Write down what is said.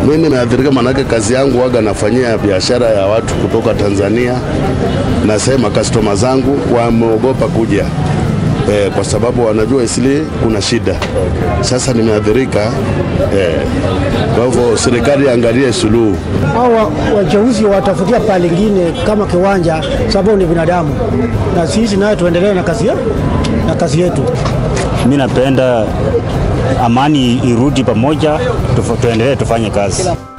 Mimi nimeathirika, manake kazi yangu waga nafanyia biashara ya watu kutoka Tanzania, nasema customer zangu wameogopa kuja eh, kwa sababu wanajua Isili kuna shida. Sasa nimeathirika eh, kwa hivyo serikali angalie suluhu. Hawa wachaguzi watafutia pale lingine kama kiwanja, sababu ni binadamu, na sisi naye tuendelee na kazi yetu na kazi yetu. Mi napenda amani irudi pamoja, tuendelee tufanye kazi.